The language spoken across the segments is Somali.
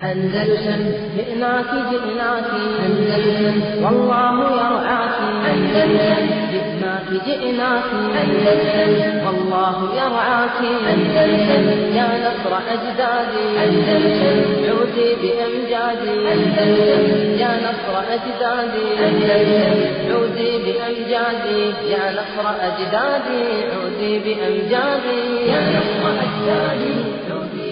أندلسن جئناك جئناك أندلسن والله يرعاك أندلسن جئناك جئناك أندلسن والله يرعاك أندلسن يا نصر أجدادي أندلسن عودي بأمجادي أندلسن يا نصر أجدادي أندلسن عودي بأمجادي يا نصر أجدادي عودي بأمجادي يا نصر أجدادي عودي بأمجادي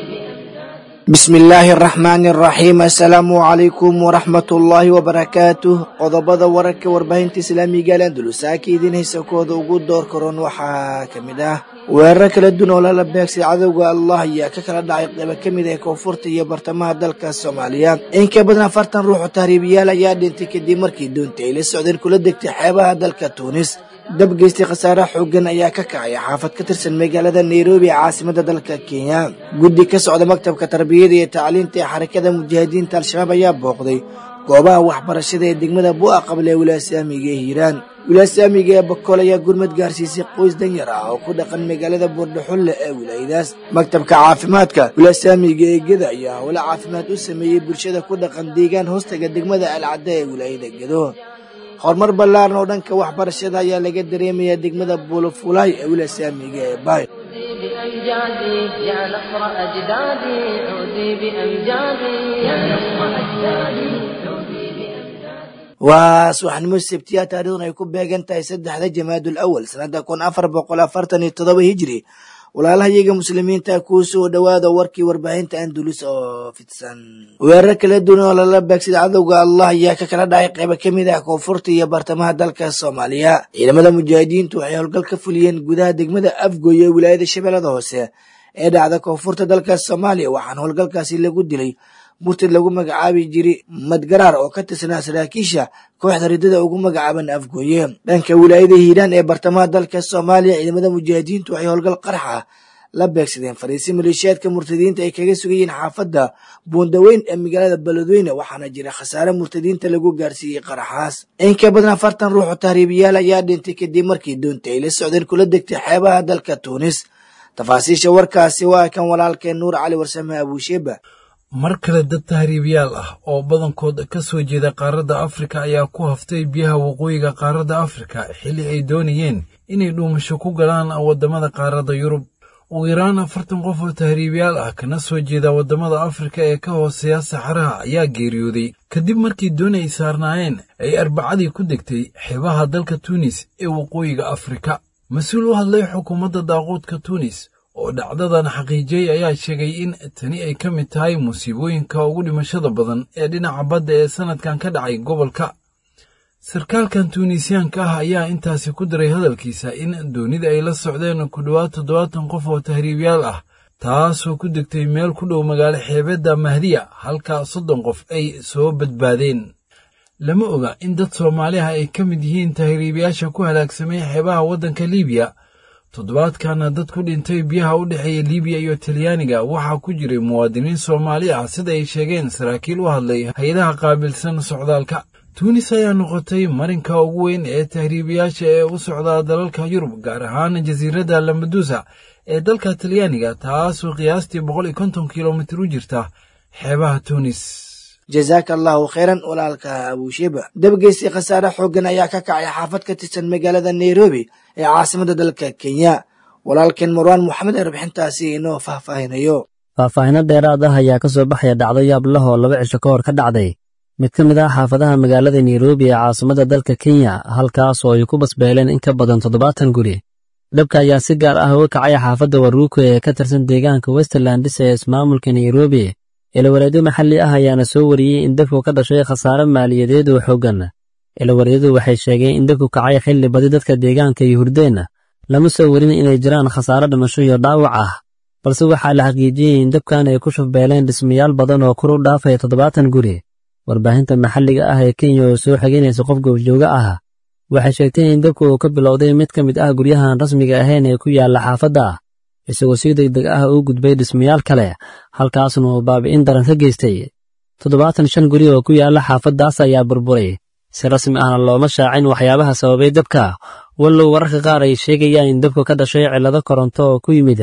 bismi illaahi araxmaani araxiim assalaamu calaykum waraxmatullaahi wabarakaatuh qodobada wararka warbaahinta islaamiga al andulusaaka idiin haysakooda ugu door karoon waxaa ka mid ah weeraro kala duwan oo lala beegsay cadowga allah ayaa ka kala dhacay qaybo ka mid ah koonfurta iyo bartamaha dalka soomaaliya in ka badan afartan ruux oo tahriibiyaal ayaa dhintay kadib markii doonta ay la socdeen kula degtay xeebaha dalka tuunis dab geystay khasaare xoogan ayaa ka kacay xaafad ka tirsan magaalada nairobi ee caasimada dalka kenya guddi ka socda maktabka tarbiyada iyo tacliinta ee xarakada mujaahidiinta al-shabaab ayaa booqday goobaha waxbarashada ee degmada bu'a qable ee wilaasaamiga ee hiiraan wilaasaamiga ee bakool ayaa gurmad gaarsiisay qoys danyar ah oo ku dhaqan magaalada buurdhaxulle ee wilaayadaas maktabka caafimaadka wilaasaamiga ee geda ayaa howlo caafimaad u sameeyey bulshada ku dhaqan deegaan hoostaga degmada alcadda ee wilaayada gedo horumar ballaaran oo dhanka waxbarashada ayaa laga dareemayaa degmada buulafulaay ee wilaasaamiga ee baay عودي بأمجادي يا نصر أجدادي عودي بأمجادي يا نصر أجدادي عودي بأمجادي waa subaxnimo sabtiya taarikhdan ay ku beegan tahay saddexda jamaadul awal sanada kun afar boqol afartan iyo todoba hijri walaalahayaga muslimiinta kuu soo dhowaada warkii warbaahinta andulus oo fidsan weerar kala duwan oo lala beegsada cadowga allah ayaa ka kala dhacay qaybo ka mid ah koonfurta iyo bartamaha dalka soomaaliya ciidamada mujaahidiintu waxay howlgal ka fuliyeen gudaha degmada afgoy ee wilaayada shabeellada hoose ee dhacda koonfurta dalka soomaaliya waxaana howlgalkaasi lagu dilay murtad lagu magacaabi jiray madgaraar oo ka tirsanaa saraakiisha kooxda ridada ugu magacaaban afgooye dhanka wilaayada hiiraan ee bartamaha dalka soomaaliya ciidamada mujaahidiintu waxay howlgal qarxa la beegsadeen fariisi maleeshiyaadka murtadiinta ay kaga sugayeen xaafadda buundaweyn ee magaalada beledweyne waxaana jira khasaare murtadiinta lagu gaarsiiyey qaraxaas in ka badan afartan ruux oo tahriibiyaal ayaa dhintay kadib markii doonta ay la socdeen kula degtay xeebaha dalka tuunis tafaasiisha warkaasi waa kan walaalkeen nuur cali warsame abuusheeba mar kale dad tahriibiyaal ah oo badankood ka soo jeeda qaaradda afrika ayaa ku haftay biyaha waqooyiga qaaradda afrika xilli ay doonayeen inay dhuumasho ku galaan waddamada qaaradda yurub ugu yaraan afartan qof oo tahriibiyaal ah kana soo jeeda waddamada afrika ee ka hooseeya saxaraha ayaa geeriyooday kadib markii dooni ay saarnaayeen ay arbacadii ku degtay xeebaha dalka tuunis ee waqooyiga afrika mas-uul u hadlay xukuumadda daaquudka tuunis oo dhacdadan xaqiijiyey ayaa sheegay in tani ay ka mid tahay musiibooyinka ugu dhimashada badan ee dhinaca badda ee sannadkan ka dhacay gobolka sarkaalkan tuunisiyaanka ah ayaa intaasi ku daray hadalkiisa in doonida ay la socdeen ku dhowaad toddobaatan qof oo tahriibiyaal ah taasoo ku degtay meel ku dhow magaalo xeebedda mahdiya halka soddon qof ay soo badbaadeen lama oga in dad soomaaliha ay ka mid yihiin tahriibiyaasha ku halaagsamay xeebaha waddanka liibiya toddobaadkana dad ku dhintay biyaha u dhexeeya libiya iyo talyaaniga waxaa ku jiray muwaadiniin soomaali ah sida ay sheegeen saraakiil u hadlay hay-adaha qaabilsan socdaalka tuunis ayaa noqotay marinka ugu weyn ee tahriibiyaasha ee u socdaa dalalka yurub gaar ahaan jasiiradda lambadusa ee dalka talyaaniga taasoo qiyaastii boqol iyo konton kilomitir u jirta xeebaha tuunis jazaaka allahu khayran walaalka abuusheba dabgeystii khasaare xooggan ayaa ka kacay xaafad ka tirsan magaalada nairobi ee caasimada dalka kenya walaalkeen marwaan moxamed ee rabixintaasi inoo faahfaahinayo faahfaahino dheeraad ah ayaa ka soo baxaya dhacdo yaab lah oo laba cisho ka hor ka dhacday mid ka mid ah xaafadaha magaalada nairobi ee caasimada dalka kenya halkaas oo ay ku basbeeleen in ka badan toddobaatan guri dhabka ayaa si gaar ah uga kacay xaafadda waruuko ee ka tirsan deegaanka westerlandis ee ismaamulka nairobi ilawareedyo maxalli ah ayaana soo wariyey in dabku ka dhashay khasaare maaliyadeed oo xooggan ilawareedyadu waxay sheegeen in dabku kacay xilli badi dadka deegaanka iyo hurdeenna lama soo warin inay jiraan khasaare dhimasho iyo dhaawac ah balse waxaa la xaqiijiyey in dabkan ay ku shufbeeleen dhismayaal badan oo kor u dhaafaya toddobaatan guri warbaahinta maxalliga ah ee kenya oo soo xegeynaysa qof goobjooga ah waxay sheegtay in dabku uu ka bilowday mid ka mid ah guryahan rasmiga ahayn ee ku yaalla xaafadda isagoo si deg deg ah u gudbay dhismayaal kale halkaasna uu baabi'in daran ka geystay toddobaatan shan guri oo ku yaalla xaafaddaas ayaa burburay si rasmi ahna looma shaacin waxyaabaha sababay dabka wallow wararka qaar ay sheegayaan in dabku ka dhashay cillado koronto oo ku yimid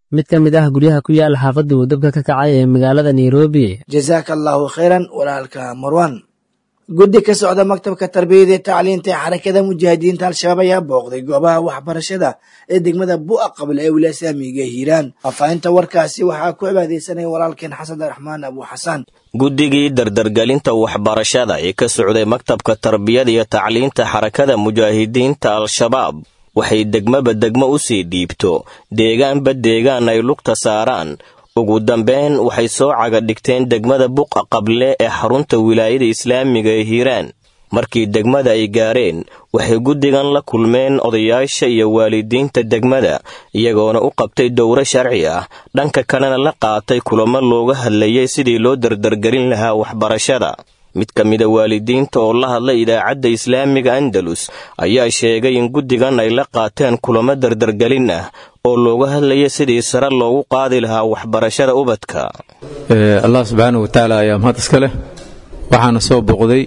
mid ka mid ah guryaha ku yaala xaafadda uu dabka ka kacay ee magaalada nairobi jasaaka allaahu khayran walaalka marwan guddi ka socda maktabka tarbiyada ee tacliinta ee xarakada mujaahidiinta al-shabaab ayaa booqday goobaha waxbarashada ee degmada bu'a qable ee wilaaya islaamiga hiiraan faahfaahinta warkaasi waxaa ku cibaadeysanaya walaalkeen xasan raxmaan abu xasaan guddigii dardargelinta waxbarashada ee ka socday maktabka tarbiyada iyo tacliinta xarakada mujaahidiinta al-shabaab waxay degmaba degmo u sii dhiibto deegaanba deegaan ay lugta saaraan ugu dambeyn waxay soo caga dhigteen degmada buqa qable ee xarunta wilaayada islaamiga ee hiiraan markii degmada ay gaareen waxay guddigan la kulmeen odayaasha iyo waalidiinta degmada iyagoona u qabtay dowro sharci ah dhanka kalena la qaatay kulamo looga hadlayay sidii loo dardargelin lahaa waxbarashada mid ka mida waalidiinta oo la hadlay idaacadda islaamiga andalus ayaa sheegay in guddigan ay la qaateen kulamo dardargelin ah oo looga hadlaya sidii sare loogu qaadi lahaa waxbarashada ubadka allah subxaana wa tacaala ayaa mahad iska leh waxaana soo boqday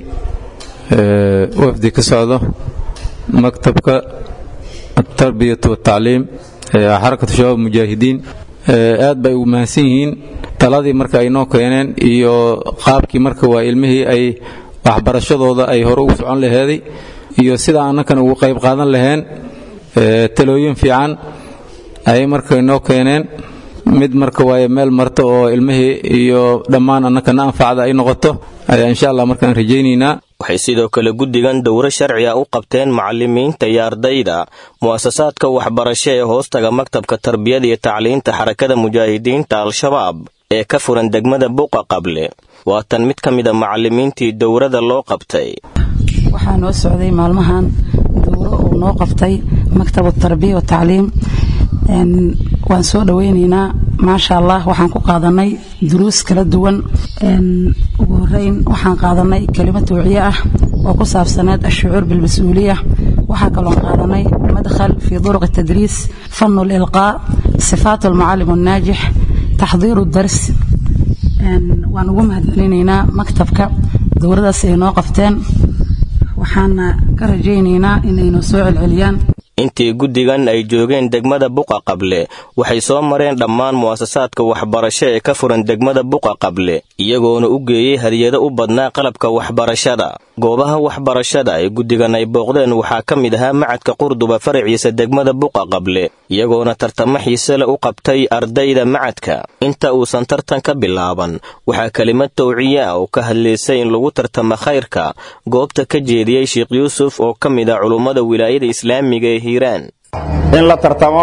wafdi ka socdo maktabka atarbiyat watacliim xarakatu shabaab mujaahidiin aad bay ugu mahadsan yihiin taladii marka ay noo keeneen iyo qaabkii marka waa ilmihii ay waxbarashadooda ay hore ugu socon laheeday iyo sida annakan ugu qayb qaadan laheen talooyin fiican ayay marka noo keeneen mid marka waaye meel marto oo ilmihii iyo dhammaan annakana anfacda ay noqoto ayaa insha allah markaan rajaynaynaa waxay sidoo kale guddigan dowro sharci ah u qabteen macallimiinta iyo ardayda mu'asasaadka waxbarasho ee hoostaga maktabka tarbiyada iyo tacliinta xarakada mujaahidiinta al-shabaab ee ka furan degmada buqa qable waa tan mid ka mida macallimiintii dowrada loo qabtay waxaa noo socday maalmahan dowro uu noo qabtay maktabu tarbiya wa tacliim waan soo dhoweynaynaa maasha allah waxaan ku qaadanay duruus kala duwan ugu horeyn waxaan qaadanay kelimo tawciye ah oo ku saabsaneed ashucuur bilmas-uuliya waxaa kaloon qaadanay madkhal fii duruq tadriis fanu lilqaa sifaat almucalim annaajix taxdiiru dars waan ugu mahadcelinaynaa maktabka dowladaas ay noo qabteen waxaana ka rajaynaynaa inaynu soo celceliyaan intii guddigan ay joogeen degmada buqa qable waxay soo mareen dhammaan mu'asasaadka waxbarasho ee ka furan degmada buqa qable iyagoona u geeyey hadiyado u badnaa qalabka waxbarashada goobaha waxbarashada ay guddigan ay booqdeen waxaa ka mid ahaa macadka qurduba faraciisa degmada buqa qable iyagoona tartamo xiise le u qabtay ardayda macadka inta uusan tartan ka bilaaban waxaa kelimad tawciye ah oo ka hadlaysay in lagu tartamo khayrka goobta ka jeediyey sheekh yuusuf oo ka mid ah culummada wilaayada islaamiga ee in la tartamo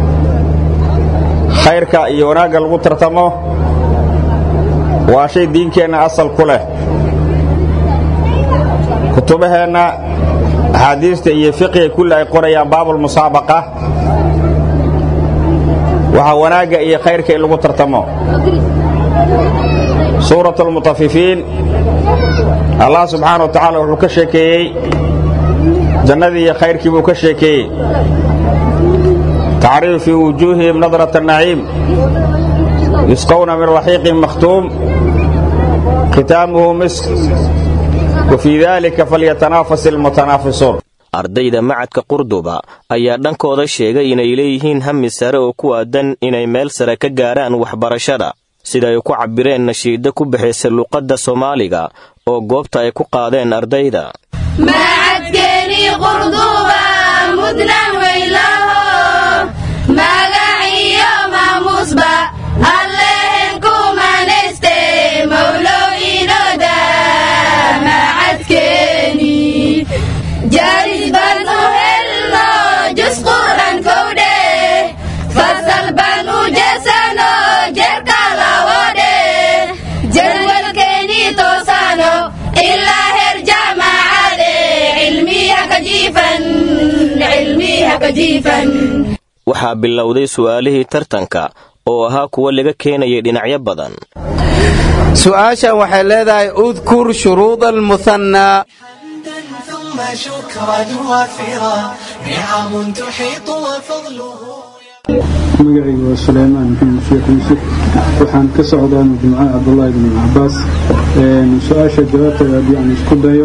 khayrka iyo wanaagga lagu tartamo waa shay diinkeenna asal ku leh kutubaheenna axaadiista iyo fiqiga kulli ay qorayaan baabulmusaabaqa waxaa wanaagga iyo khayrka in lagu tartamo suurat almutafifiin allah subxaana wa tacaala wuxuu ka sheekeeyey jannadii iyo khayrkii buu ka sheekeeyey tacriifu fii wujuuhihim nadrat الnaciim yusqowna min raxiiqin makhtuum khitaamuhu misk wa fii dalika falyatanaafas ilmutanaafisuun ardayda macadka qurduba ayaa dhankooda sheegay inay leeyihiin hami sare oo ku aadan inay meel sare ka gaaraan waxbarashada sida ay ku cabbireen nashiidda ku baxaysa luqadda soomaaliga oo goobta ay ku qaadeen ardayda macadkeeni qurduba mudnan weylaho magaciyo maamuusba allehen kumanayste mawlow inoda macadkeeni jaaris baan u helno jus qur'an kowdhe fasal baan u jesano jerka lawodhe jadwalkeeni toosano ilaa her jamacade cilmiha ka jiifan cilmiha ka jiifan waxaa bilowday su'aalihii tartanka oo ahaa kuwa laga keenayay dhinacyo badan su-aashan waxay leedahay udkur shuruuda almuhannaa ثم شكرا وافرا نعم تحيط وفضله magacaygu waa sulaymaan maxamed sheekh yuusuf waxaan ka socdaa majmuucada cabdulaahi bin cabaas su-aasha jawaabteeda haddii aan isku dayo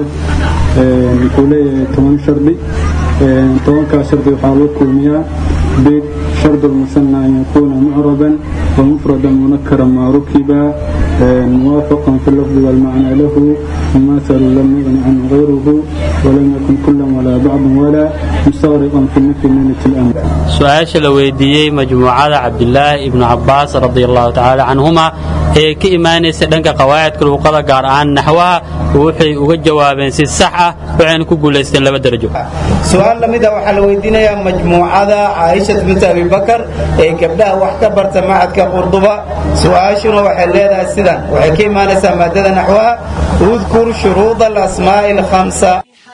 wuxuu leeyahay toban shardi tobankaa shardi waxaa loo kulmiyaa beed شرط المثنى أن يكون معربا ومفردا منكرا ما ركب موافقا في اللفظ والمعنى له مماثل لم يغن عنه غيره ولم يكن كلا ولا بعض ولا مستغرقا في النفي من الأمر su-aasha la weydiiyey majmuucada cabdilaahi ibnu cabbaas radiallahu tacaala canhuma ee ka imaanaysa dhanka qawaacidka luuqada gaar ahaan naxwaha waxay uga jawaabeen si sax ah waxayna ku guulaysteen laba darajo su-aal lamida waxaa la weydiinayaa majmuucada caaishat bint abibakar ee gabdhaha wax ka barta macadka qurduba su-aashuna waxay leedahay sidan waxay ka imaanaysaa maadada naxwaha udkur shuruuda alasmaa'i alkhamsa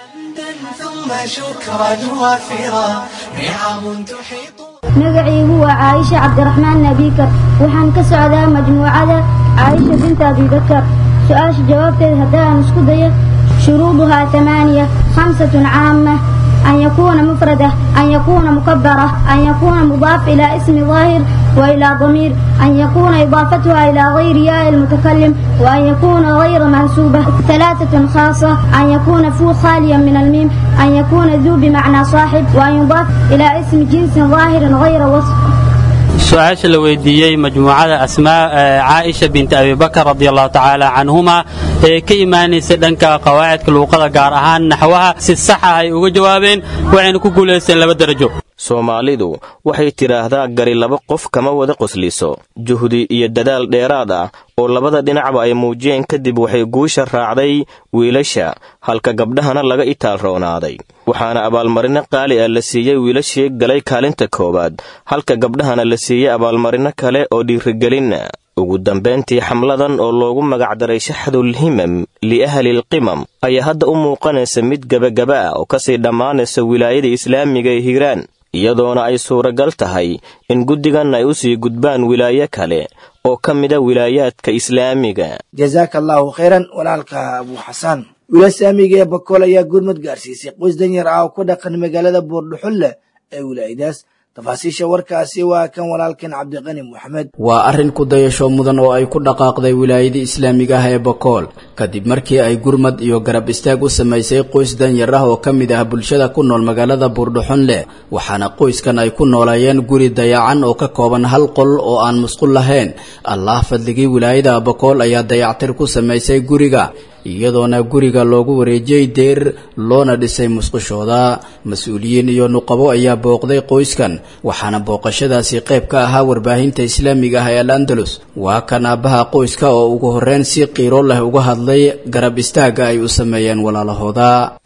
ثم شكرا وافرا نعم تحيط magacaygu waa caaisha cabdiraxmaan nabikar waxaan ka socdaa majmuucada caaisha binta abibakar su-aasha jawaabteed haddaan isku dayo shuruuduhaa amaaniya khamsatun caama أن يكون مفردة أن يكون مكبرة أن يكون مضاف إلى اسم ظاهر وإلى ضمير أن يكون إضافتها إلى غير ياء المتكلم وأن يكون غير منسوبة ثلاثة خاصة أن يكون فو خاليا من الميم أن يكون ذو بمعنى صاحب وأن يضاف إلى اسم جنس ظاهر غير وصف su-aasha la weydiiyey majmuucada asmaa caaisha binti abibakar radiallahu tacaala canhuma ee ka imaanaysa dhanka qawaacidka luuqada gaar ahaan naxwaha si sax ah ay uga jawaabeen waxayna ku guulaysteen laba darajo soomaalidu waxay tidhaahdaa gari laba qof kama wada qosliso juhdi iyo dadaal dheeraad ah oo labada dhinacba ay muujiyeen kadib waxay guusha raacday wiilasha halka gabdhahana laga itaal roonaaday waxaana abaalmarino qaali ah la siiyey wiilashii galay kaalinta koowaad halka gabdhahana la siiyey abaalmarino kale oo dhiirigelinna ugu dambayntii xamladan oo loogu magacdaray shaxdulhimam liahlilqimam ayaa hadda u muuqanaysa mid gebagaba ah oo kasii dhammaanaysa wilaayada islaamiga ee hiiraan iyadoona ay suuragal tahay in guddigan ay u sii gudbaan wilaayo kale oo ka mida wilaayaadka islaamiga jazaaka allaahu khayran walaalka abuu xasaan wiilaa saamiga ee bakool ayaa gurmud gaarsiisay qoys danyar ah oo ku dhaqan magaalada buurdhuxulle ee wilaayadaas tafaasiisha warkaasi waa kan walaalkan cabdiqani moxamed waa arrin ku dayasho mudan oo ay ku dhaqaaqday wilaayadii islaamiga ah ee bakool kadib markii ay gurmad iyo garab istaag u samaysay qoys danyar ah oo ka mid ah bulshada ku nool magaalada buurdhuxunle waxaana qoyskan ay ku nooleeyeen guri dayacan oo ka kooban hal qol oo aan musqul lahayn allah fadligii wilaayada bakool ayaa dayactir ku samaysay guriga iyadoona guriga loogu wareejiyey deer loona dhisay musqushooda mas-uuliyiin iyo nuqabo ayaa booqday qoyskan waxaana booqashadaasi qayb ka ahaa warbaahinta islaamiga ah ee al andalus waa kan aabbaha qoyska oo ugu horreyn si qiiro leh uga hadlay garab istaagga ay u sameeyeen walaalahooda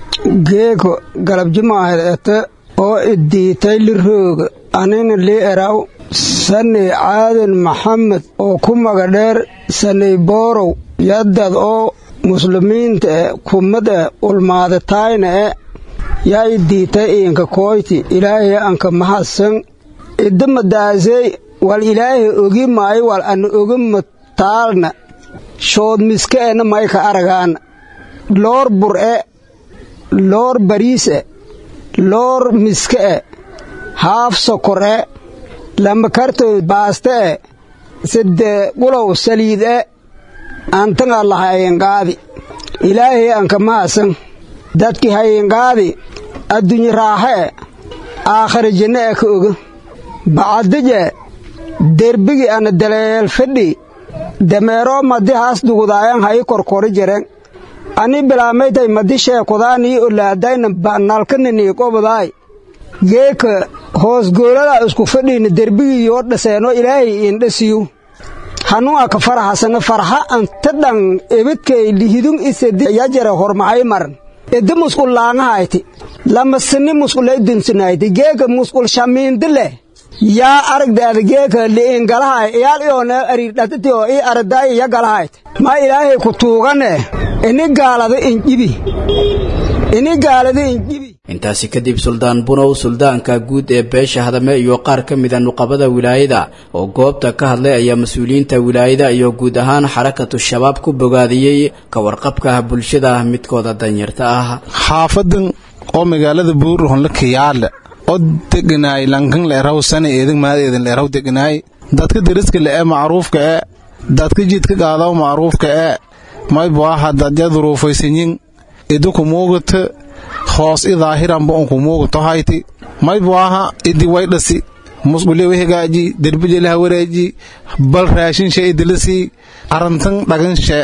geeko galabjimaahed ete oo iddiitay lirooga anina lii eraw saney caadan maxamed oo ku magadheer saney boorow yaddad oo muslimiinta e kummad e ulmaadataayna e yaa i diitay iinka kooyti ilaahay anka mahadsan idamadaasey wal ilaahay ogi maayo wal ana ogi mataalna shood miska ena mayka aragaana loor bur e loor bariis e loor miska e haaf sokor e lamba kartoy baaste e sidde gulow saliid e antaŋa la hayinqaadi ilaahay anka mahasan dadki hayinqaadi addunye raaxe e aakhira jinne e ka oga bacadije derbigi ana daleel fidhi dameeroo madi haas dugudaayan hayi korkori jiren ani bilaamaytay madi sheekudaanii olaadayna banalkananii qobodaay geeka hoosgooladaa isku fidhiina derbigii yoo dhaseeno ilaahay iindhasiyu hanuu aka farahasana farha anta dhan ebedkay lihidun isedi yajare hormahay maran edi musqul laangahayti lamasini musqulay dunsinayti geeka musqul shamiindi leh yaa aragdaada geeka li'ingalahay iyaal iyoona ariirdhatiti oo ii aradaay iya galahayt ma ilaahay ku tuugane ini gaalada injibi ini gaalada injibi intaasi kadib suldaan bunow suldaanka guud ee beesha hadame iyo qaar ka mida nuqabada wilaayada oo goobta ka hadlay ayaa mas-uuliyiinta wilaayada iyo guud ahaan xarakatu shabaab ku bogaadiyey ka warqabka bulshada midkooda danyarta ah xaafadan oo magaalada buurhonla kayaale oo deganaay lankan leeraw sana eedan maad eedan leeraw deganaay dadka deriska le ee macruufka ee dadka jidka qaadaw macruufka ee maybaaha dadya duruufaysanyin iduku muugata hoos i daahiranba unku muugato hayti maybaaha idi waydhasi musqule wi hagaaji derbije laha wareeji bal raashinshe idilasi arantan dhaganshe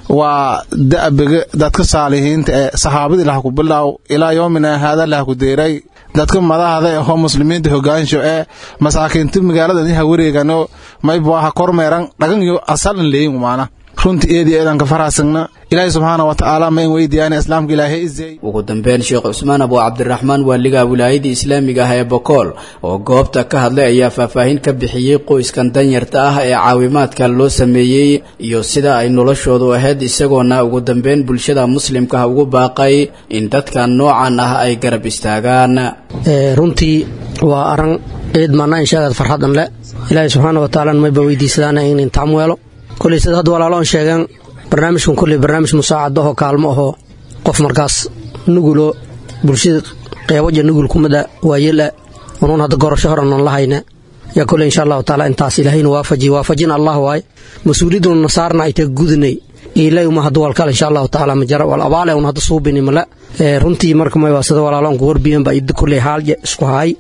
waa da'biga dadka saalihiinta ee saxaabadii laha ku bilaaw ilaa yoomina haada laha ku deeray dadka madahada ehoo muslimiinta hogaansho ee masaakiinta magaalada ha wareegano mayba waha kormeeran dhagan iyo asalan leeyin maana runtii eedi eedanka faraasagna ilaahay subxaana wa tacaala ma in weydiyaana islaamka ilaahay izey ugu dambeyn sheekh cusmaan abu cabdiraxmaan waaliga wilaayadii islaamiga ah ee bokool oo goobta ka hadlay ayaa faahfaahin ka bixiyey qoyskan danyarta ah ee caawimaadka loo sameeyey iyo sida ay noloshoodu ahayd isagoona ugu dambeyn bulshada muslimka ah ugu baaqay in dadkan noocan ah ay garab istaagaan runtii waa aran ciid maana inshaagaad farxadan le ilaahay subxaana wa tacaala mayba weydiisadaana in intaam weelo koley sida hadda walaalo on sheegeen barnaamijkan kolley barnaamij musaacadahoo kaalmo ahoo qof markaas nugulo bulshada qeybaja nugul kumada waayela unuun hadda gorasho horan on lahayna yaa kolley insha allahu taala intaas ilaahayna waafaji waafajin allah waay mas-uuliyaduna nasaarna ay taga gudinay ilay uma hadda walkal insha allahu taala majara wal abaale un hadda suubini male runtii marka mayba sida walaalo onku warbiyan ba idda kolley haalje isku haay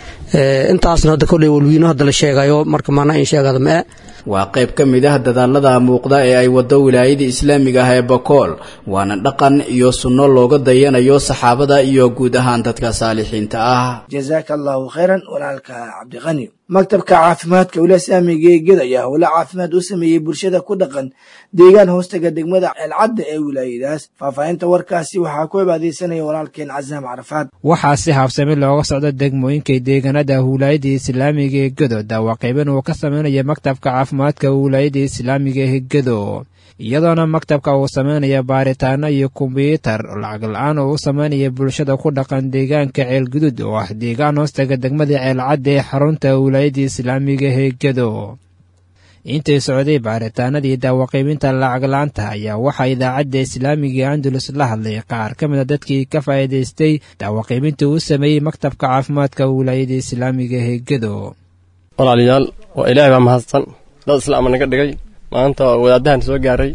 intaasna hadda kolley walwiino hadda la sheegayo marka maana in sheegada ma waa qayb ka mid ah dadaalada muuqda ee ay wado wilaayada islaamiga ah ee bakool waana dhaqan iyo sunno looga dayanayo saxaabada iyo guud ahaan dadka saalixiinta ah jazaaka allahu khayran walaalka cabdiqani maktabka caafimaadka wilaaya islaamiga ee ged ayaa howle caafimaad u sameeyey bulshada ku dhaqan deegaan hoostaga degmada ceelcadda ee wilaayadaas faahfaahinta warkaasi waxaa ku cibaadaysanaya walaalkeen casaam carafaad waxaa si habsami looga socda degmooyinka deegaanada wilaayada islaamiga ee gedo daawaqayban uu ka sameynaya maktabka caafimaadka wilaayada islaamiga ee gedo iyadoona maktabka uu sameynaya baaritaano iyo kombyuutar lacag la-aan oo u sameynaya bulshada ku dhaqan deegaanka ceelgudud oo ah deegaan hoostaga degmada ceelcadda ee xarunta wilaayada islaamiga ee gedo intay socday baaritaanadii daawaqaybinta lacag la-aanta ayaa waxaa idaacadda islaamiga andalus la hadlay qaar ka mid a dadkii ka faa'iidaystay daawaqaybinta uu sameeyey maktabka caafimaadka wilaayada islaamiga ee gedo walaalayaal waa ilaahay baa mahadsan dad islaama naga dhigay maanta wadaadahan soo gaaray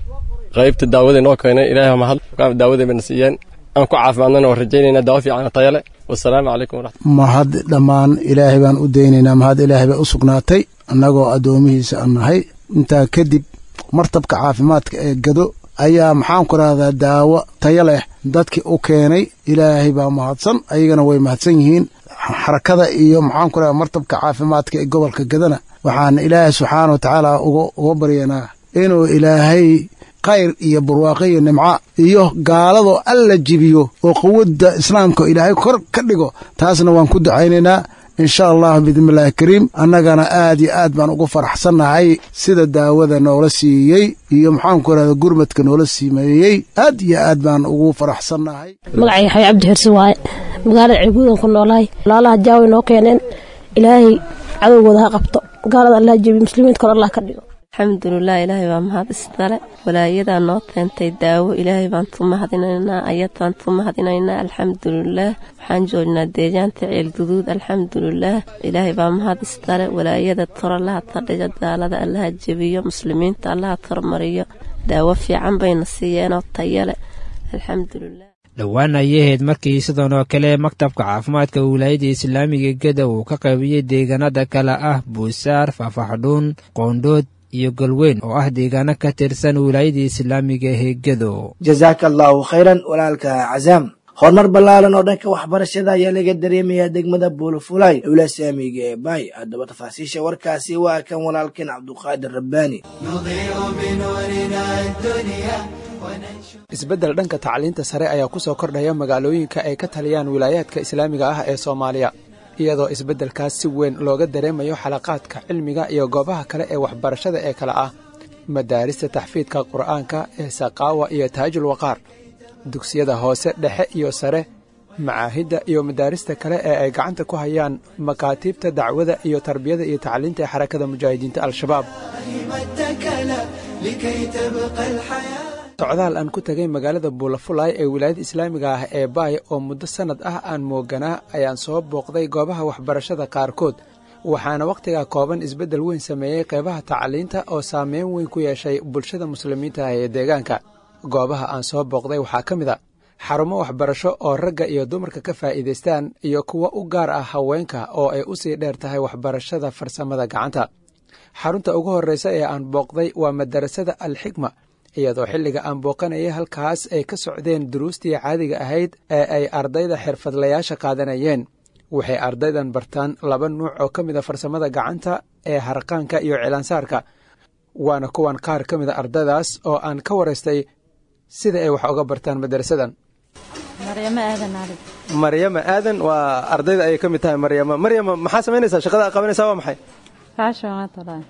qaybta daawadii noo keenay ilaahay baa mahad daawadii bayna siiyeen aan ku caafimaadnana waa rajaynayna daawo fiican tayo leh wasalaamu calaykum waraxmat mahad dhammaan ilaahay baan u daynaynaa mahad ilaahay bay u sugnaatay annagoo addoomihiisa aan nahay intaa kadib martabka caafimaadka ee gado ayaa maxaan ku rahdaa daawo tayo leh dadkii u keenay ilaahay baa mahadsan ayagana way mahadsan yihiin xarakada iyo maxaan ku rahdaa martabka caafimaadka ee gobolka gadana waxaan ilaahay subxaana wa tacaala uga baryanaa inuu ilaahay khayr iyo barwaaqo iyo nimco iyo gaaladoo alla jibiyo oo quwadda islaamka ilaahay kor ka dhigo taasna waan ku ducaynaynaa insha allahu biidnillaahi kariim annagana aad iyo aad baan ugu faraxsannahay sida daawada noola siiyey iyo maxaanku rahda gurmadka noola siimeeyey aad iyo aad baan ugu faraxsannahay magacay yaxya cabdi xirsi waaye magaalada ceelguudan ku noolahay walaalaha jaawi noo keeneen ilaahay cadowgooda ha qabto gaalada allah jebiyo muslimiinta kor allah ka dhigo alxamdulilah ilaahay baa mahad isdale walaayadaa noo keentay daawo ilaahay baan tu mahadinaynaa ayadbaan tu mahadinaynaa alxamdulilaah waxaan joognaa deegaanta ceelguduud alxamdulilaah ilaahay baa mahad isdale walaayada tor allaha tadhiga gaalada allaha jebiyo muslimiinta allaha tormariyo daawo fiican bayna siiyeenoo tayale alxamdulilah dhowaan ayay ahayd markii sidan oo kale maktabka caafimaadka wilaayada islaamiga geda uu ka qaybiyey deegaanada kale ah buusaar faafaxdhuun qoondhood iyo galweyn oo ah deegaano ka tirsan wilaayada islaamiga ee gedo jazaaka allahu khayran walaalka cazaam horumar ballaaran oo dhanka waxbarashada ayaa laga dareemayaa degmada buulafulay owla saamiga ee baay haddaba tafaasiisha warkaasi waa kan walaalkeen cabduqaadir rabbaani isbeddel dhanka tacliinta sare ayaa ku soo kordhaya magaalooyinka ay ka taliyaan wilaayaadka islaamiga ah ee soomaaliya iyadoo isbeddelkaas si weyn looga dareemayo xalaqaadka cilmiga iyo goobaha kale ee waxbarashada ee kale ah madaarista taxfiidka qur'aanka ee saqaawa iyo taajul waqaar dugsiyada hoose dhexe iyo sare macaahidda iyo madaarista kale ee ay gacanta ku hayaan makaatiibta dacwada iyo tarbiyada iyo tacliinta ee xarakada mujaahidiinta al-shabaab socdaal aan ku tegay magaalada buulafulay ee wilaayada islaamiga ah ee baay oo muddo sannad ah aan mooganaa ayaan soo booqday goobaha waxbarashada qaarkood waxaana wakhtigaa kooban isbeddel weyn sameeyey qeybaha tacliinta oo saameyn weyn ku yeeshay bulshada muslimiinta ah ee deegaanka goobaha aan soo booqday waxaa ka mid a xarumo waxbarasho oo ragga iyo dumarka ka faa'iidaystaan iyo kuwo u gaar ah haweenka oo ay usii dheer tahay waxbarashada farsamada gacanta xarunta ugu horreysa ee aan booqday waa madarasada alxikma iyadoo xilliga aan booqanayay halkaas ay ka socdeen duruustii caadiga ahayd ee ay ardayda xirfadlayaasha qaadanayeen waxay ardaydan bartaan laba nuuc oo ka mida farsamada gacanta ee harqaanka iyo cilaansaarka waana kuwan qaar ka mida ardaydaas oo aan ka waraystay sida ay wax uga bartaan madarasadan maryamo aadan ali maryama aadan waa ardayda ayay ka mid tahay maryama maryama maxaa samaynaysaa shaqada aad qabanaysaa waa maxay faashon waa talaa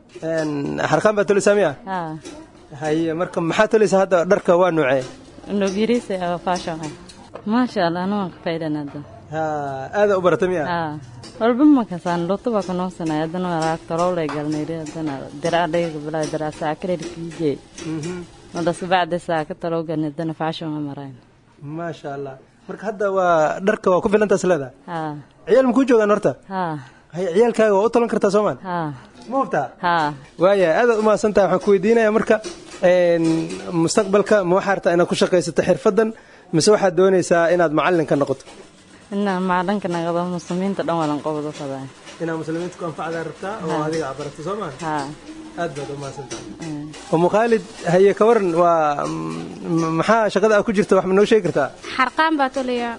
harqaan baa toleysaa miya haa haye marka maxaa toleysaa hadda dharka waa nuucee nogirisa oo faashon ah maasha allah anu waan ka faa'iidana hadda aada u barata miya haa walba makasaan lutu baa ku noogsanay haddana walaag tolowlay galnayri haddana diraadhayga bilaa diraa saakaleer kiije madas bacda saaka talow galnay haddana faashon waa marayn maasha allah marka hadda waa dharka waa ku filantaas leedahay haa ciyaal makuu joogaan horta haa haye ciyaalkaaga waa u talan kartaa soomaan haa ma hubtaa haa waaya aadaad u mahadsantahay waxaan ku weydiinaya marka mustaqbalka ma waxaa rabtaa inaad ku shaqaysato xirfaddan mise waxaad doonaysaa inaad macallin ka noqoto ina macdanka naqdo muslimiinta dhan walan qobdo fadaa inaad muslimiinta ku anfacdaa rabtaa oo adiga aad barato soo maa haa aad baad u mahadsantahay umu khaalid haye ka waran waa maxaa shaqada aad ku jirta wax ma noo sheegi kartaa xarqaan baa tolayaa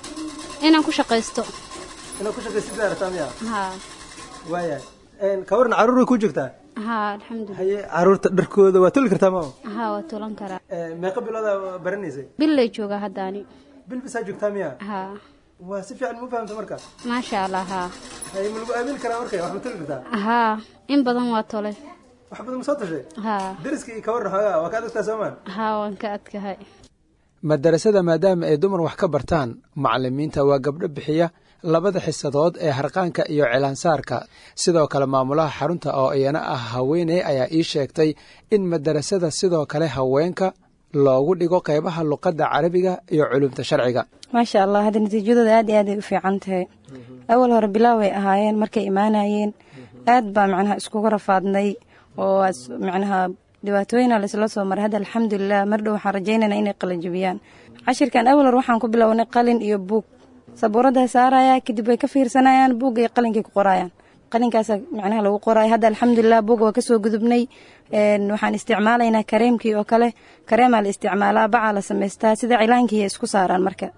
inaan ku shaqaysto inaad ku shaqaysataa rabtaa miya haa waaya ka waran carruur way ku joogtaa haa alxamdulilah haye carruurta dharkooda waa toli kartaa maa haa waa tolan karaa meeqa biloodaa baranaysay billay joogaa haddaani bil bisaa joogtaa miya haa waa si fiican ma fahamta marka maasha allah haa haye ma lagu aamini karaa marka wax ma toli kartaa haa in badan waa tolay wax badan ma soo tashay haa dariskii ka waran xoogaa waa ka adagtaa soomaan haa waan ka adkahay madarasada maadaama ay dumar wax ka bartaan macalimiinta waa gabdho bixiya labada xisadood ee harqaanka iyo cilaansaarka sidoo kale maamulaha xarunta oo iyana ah haweeney ayaa ii sheegtay in madarasada sidoo kale haweenka loogu dhigo qeybaha luqadda carabiga iyo culumta sharciga maasha allah hadda natiijadooda aad iyo aad ay u fiican tahay awal hore bilaaway ahaayeen markay imaanayeen aad baa macnaha iskugu rafaadnay oo macnaha dhibaatooyina laisla soo maray hadda alxamdulilah mar dhow waxaan rajaynayna inay qalajibiyaan cashirkan awal hore waxaan ku bilownay qalin iyo buug sabuuradda saaraya kadib way ka fiirsanayaan buugga iyo qalinkay ku qorayaan qalinkaasa macnaha lagu qoraayo hadda alxamdulilah buugga waa kasoo gudubnay waxaan isticmaalaynaa kareemkii oo kale kareemaa la isticmaalaa bacaa la samaystaa sida cilaankii isku saaraan marka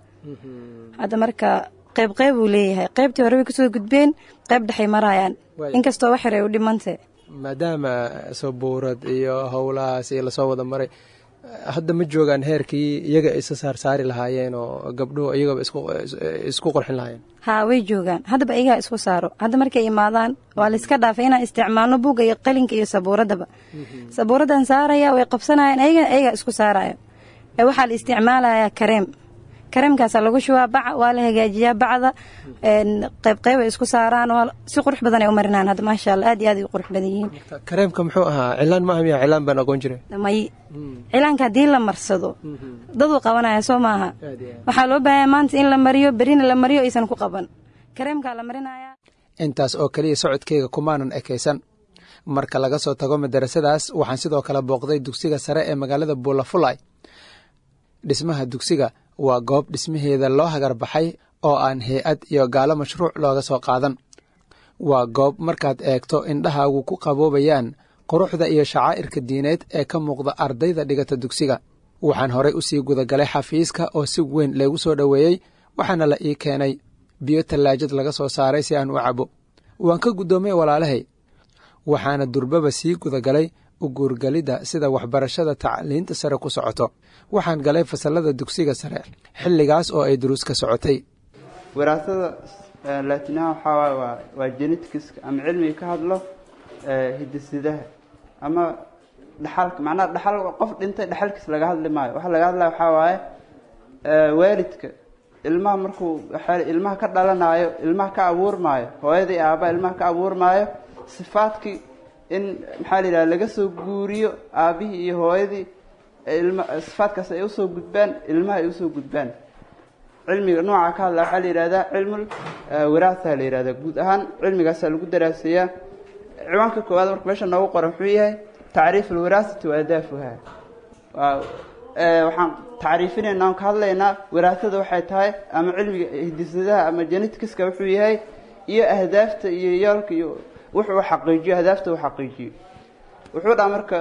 hadda marka qayb qayb uu leeyahay qaybtii hore way kasoo gudbeen qayb dhexay marayaan inkastoo wax yar ay u dhimantay maadaama sabuurad iyo howlahaas iyo lasoo wada maray hadda ma joogaan heerkii iyaga isa saarsaari lahaayeen oo gabdhuhu iyagaba isku qorxin lahaayeen haa way joogaan haddaba iyagaa isku saaro hadda markay imaadaan waa layska dhaafay inaan isticmaalno buugga iyo qalinka iyo sabuuradaba sabuuraddan saaraya way qabsanayaan ayagana ayagaa isku saaraya ee waxaa la isticmaalayaa kareem kareemkaasaa lagu shubaa baca waa la hagaajiyaa bacda qaybqayb ay isku saaraan si qurux badan ay u marinaan hadda maasha allah aad iyo aad ay u qurux badan yihiin kareemka muxuu ahaa cilaan ma ahmiya cilaan baan aqoon jiray may cilaanka haddii la marsado daduu qabanaya soo maaha waxaa loo baahanya maanta in la mariyo berina la mariyo aysan ku qaban kareemkaa la marinaya intaas oo keliya socodkeyga kumaanan ekaysan marka laga soo tago madarasadaas waxaan sidoo kale booqday dugsiga sare ee magaalada buulafulay dhismaha dugsiga waa goob dhismaheeda loo hagar baxay oo aan hay-ad iyo gaalo mashruuc looga soo qaadan waa goob markaad eegto indhahaagu ku qaboobayaan quruxda iyo shacaa'irka diineed ee ka muuqda ardayda dhigata dugsiga waxaan horay usii gudagalay xafiiska oo si weyn laygu soo dhoweeyey waxaana la ii keenay biyo tallaajad laga soo saaray si aan u cabo waan ka guddoomay walaalahay waxaana durbaba sii gudagalay u guurgalidda sida waxbarashada tacliinta sare ku socoto waxaan galay fasallada dugsiga sare xilligaas oo ay duruus ka socotay waraasada laatinaha waxaa waay waa waa genetikiska ama cilmiga ka hadlo hidisidaha ama dhaxalka macnaha dhaxal qof dhintay dhaxalkiis laga hadli maayo waxa laga hadlaya waxaa waaye waalidka ilmaha markuu ilmaha ka dhalanaayo ilmaha ka abuurmaayo hooyadii aabaa ilmaha ka abuurmaayo sifaadkii in maxaa la yidhaha laga soo guuriyo aabihii iyo hooyadii ilma sifaadkaas ay usoo gudbaan ilmaha ay usoo gudbaan cilmiga nooca ka hadla waxaa la yidhahdaa cilmul wiraatha la yihahdaa guud ahaan cilmigaasaa lagu daraaseeyaa ciwaanka koowaad marka meesha noogu qoran muxuu yahay tacriif alwiraasati wa adaafuha waa waxaan tacriifinaynaa aan ka hadlaynaa waraasada waxay tahay ama cilmiga hidisadaha ama genetikiska wuxuu yahay iyo ahdaafta iyo yoolka iyo wuxuu xaqiijiyo ahdaafta uu xaqiijiyo wuxuu dhaha marka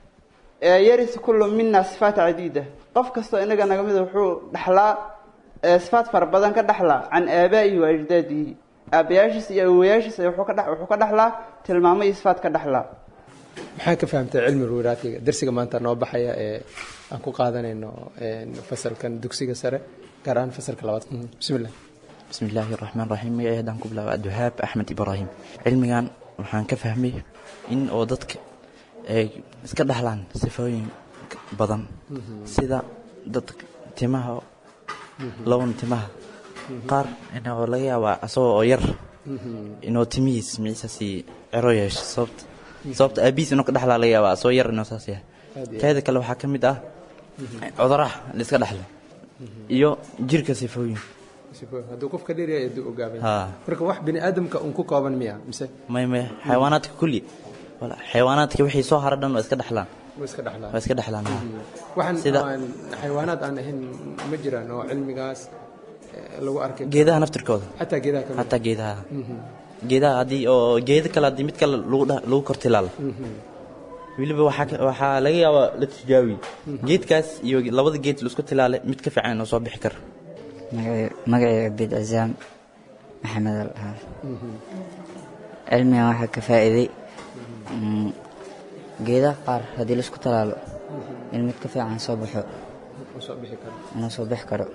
yaris kullu mina sifaat cadiida qof kastoo inaga naga mida wuxuu dhaxlaa sifaat fara badan ka dhaxlaa can aabaa'ihi wa ajdaadihi aabayaashiis iyo awowayaashiis wuxuu ka wuxuu ka dhaxlaa tilmaamo iyo sifaat ka dhaxlaa maxaa ka fahamtay cilmi ruuraatiga darsiga maanta noo baxaya ee aan ku qaadanayno fasalkan dugsiga sare gaar ahaan fasalka labaad bismillah bismi illaahi raxmaan raxiim magacay haddaan ku bilaaba abdiwahaab axmed ibraahim cilmigan waxaan ka fahmay in oo dadka ay iska dhaxlaan sifooyin badan sida dadka timaha laban timaha qaar inoo laga yaabaa asagoo oo yar inuu timihiis miciisaasi cero yeesho sababta sababta aabihiis inuu ka dhexlaa laga yaabaa asagoo yar inuu saas yahay teeda kale waxaa ka mid ah cuduraha la iska dhexlo iyo jirka sifooyin hadduu qofka dheeryahay aduu ogaabay Haa. marka wax bini aadamka un ku kooban miya mise may may xayawaanaadka kulli wala xayawaanaadka wixii soo hara dhan waa iska dhexlaan way iska dhexlaan waa iska dhexlaan haa. waxaan Sida- aan xayawaanaad aan ahayn ma jiraan oo cilmigaas eh, lagu arkay geedaha naftirkooda xataa geedaha kamid xataa geedaha Mhm. geedaha haddii oo geeda kale haddii mid kale lagu dha- lagu kortilaalo Mhm. weliba waxaa ka- waxaa laga yaabaa la tijaabiye geedkaas iyo labada geed la isku tilaale mid ka fiican inuu soo bixi karo magacayga abid casaam maxamed al dhahaa Mhm. cilmigan waxaa ka faa'iiday mm, geedaha qaar haddii laisku talaalo in mid ka fiican soo baxo Uu soo bixi karo inuu soo bixi karo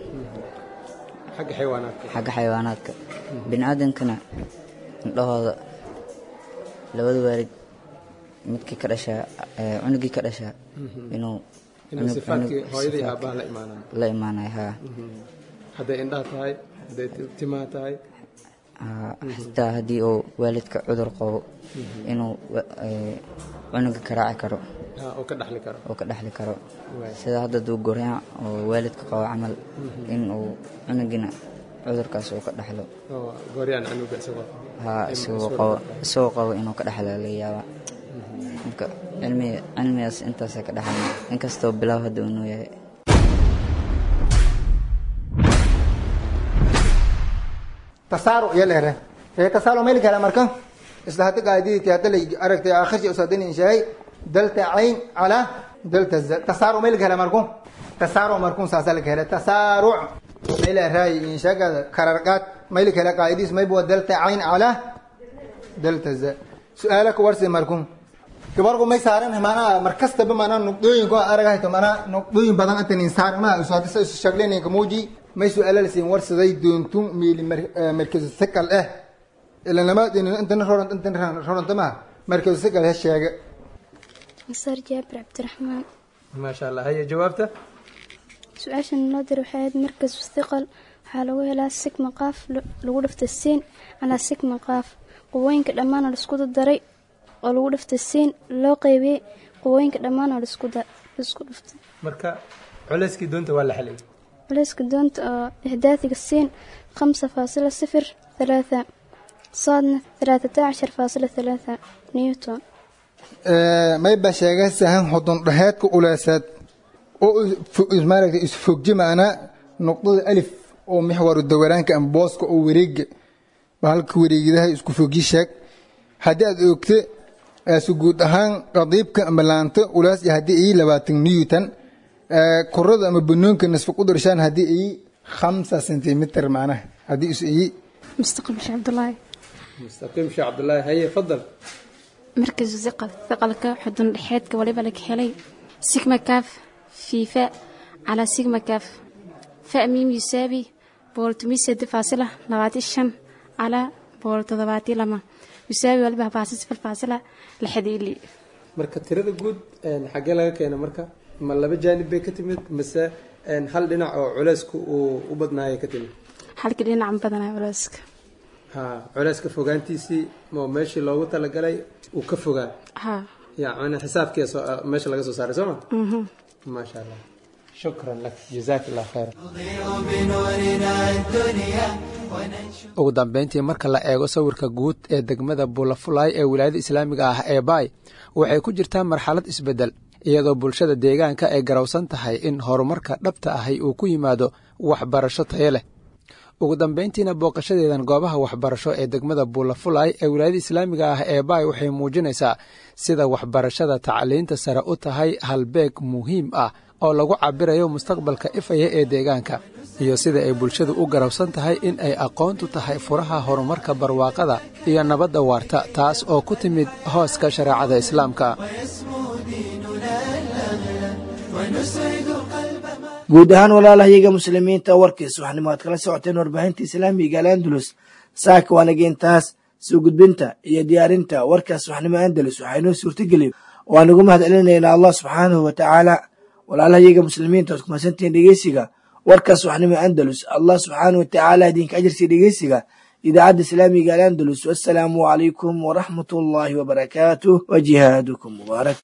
xagga xayawaanaadka xagga xayawaanaadka bini aadamkana indhahooda labada waalid midkii ka dhashaa eh, cunugii ka dhashaa Mhm. inuu inuu cunug- sifaadkii cunug- hooyadii sifaadkii aabbaha la imaanaan la imaanaya haa Mhm. hadday indhaha tahay hadday ti- timaha tahay Haa, Mhm. xitaa haddii uu waalidka cudur qabo Mhm. inuu wa- eh, cunuga ka raaci karo haa, oo ka dhaxli karo oo ka dhexli karo Waay. sida hadda duu goryac oo waalidka qabo camal Mhm. in uu cunugina cudurkaas uu ka dhexlo oo gooryaan canuga isagoo haa in isagoo isku qabo dhaxlo. isagoo qabo inuu ka dhexlo laga yaabaa marka cilmiga cilmigaas intaasa ka dhexlna inkastoo bilow hadda uu noo yahay tasaaruc iyo leere ee tasaaruc meel kale marka isla hadda qaadidii hadda la aragtay akhirsi usadin inshaay dalta ayn ala dalta za tasaaruc meel kale marku tasaaruc marku saasa la kale tasaaruc meel raay inshaga kararqat meel kale qaadidis may buu dalta ayn ala dalta za su'aalak warsi marku gabarku may saaran maana markastaba maana nuqdooyin ko aragayto maana nuqdooyin badan antan insaan ma usoo shagleen ka muuji may su'aala la siin warsaday doontum miili markaz sakal ah ila lama din intan roran intan roran tama markaz sakal ha sheega masar jaabir cabdiraxmaan maasha allah haya jawaabta su-aashan noo dir waxay ahayd markas istiqal waxaa lagu helaa sigma qaaf lagu dhifta siin calaa sigma qaaf qubooyinka dhammaan oo laisku daray oo lagu dhifta siin loo qeybiyey qubooyinka dhammaan oo laisku da- laisku dhiftay marka culeyskii doonta waa la xaliyay culayska doonta oo ihdaadiga siin khamsa faasila sifir thalaatha saadna thalaatata cashar faasila thalaatha newton may ba sheegay sahan hodon dhaheedka uleesaad oo maaragtay isfogji maana nuqdada alif oo mixwaru dawaraanka ama booska oo wareega bahalka wareegidaha isku fogji sheeg haddii aad oogte su guud ahaan qadiibka ama laanta ulaas iyo haddii ay labaatan newton kurada ama banoonka nasfa ku darshaan haddii ay khamsa sentimitir macnaha haddii is ay mustaqim sheekh cabdulaahi mustaqiim sheekh cabdulaahi haye fadal markas iqal iqalka xudun dhexeedka waliba laga helay sigma kaaf fiifa calaa sigma kaaf fa miim yusaabi boqol tomiyo sedi faasila labaati shan calaa boqol toddobaati lama yusaabi waliba faasi sifir faasila lixdi ili marka tirada guud xaggee laga keena marka ma laba jaanib bay ka timid mise hal dhinac oo culeysku uu u badnaaya ka timid halkii dhinacan badanaa culeyska ha culeyska fogaantiisii oo meeshii loogu talagalay uu ka fogaa ha yani xisaabkii meesha laga soo saaray soo ma mhm maasha allah shukran lak jazaak allah khayra ugu dambeyntii marka la eego sawirka guud ee degmada bulafulay ee wilaayada islaamiga ah ee baay waxay ku jirtaa marxalad isbedel iyadoo bulshada deegaanka ay garowsan tahay in horumarka dhabta ahi uu ku yimaado waxbarasho tayo leh ugu dambayntiina booqashadeedan goobaha waxbarasho ee degmada buulafulay ee wilaayada islaamiga ah ee baay waxay muujinaysaa sida waxbarashada tacliinta sare u tahay halbeeg muhiim ah oo lagu cabirayo mustaqbalka ifaya ee deegaanka iyo sida ay bulshadu u garowsan tahay in ay aqoontu tahay furaha horumarka barwaaqada iyo nabadda waarta taas oo ku timid hooska shareecada islaamka guud ahaan walaalahayaga muslimiinta warkiisa waxnimo aad kala socoteen warbaahinta islaamiga al'andalus saaka waanageentaas soo gudbinta iyo diyaarinta warkaas waxnimo andalus waxaa inoo suurtageliyo waan ugu mahad celinaynaa allah subxaanahu wa tacaala walaalahayaga muslimiinta waad kumadsantihiin dhegeysiga warkaas waxnimo andalus allah subxaanahu wa tacaala idinka ajirsiya dhegeysiga idaacadda islaamiga al'andalus wassalaamu calaykum waraxmat ullaahi wabarakaatuh wa jihaadukum mubaarak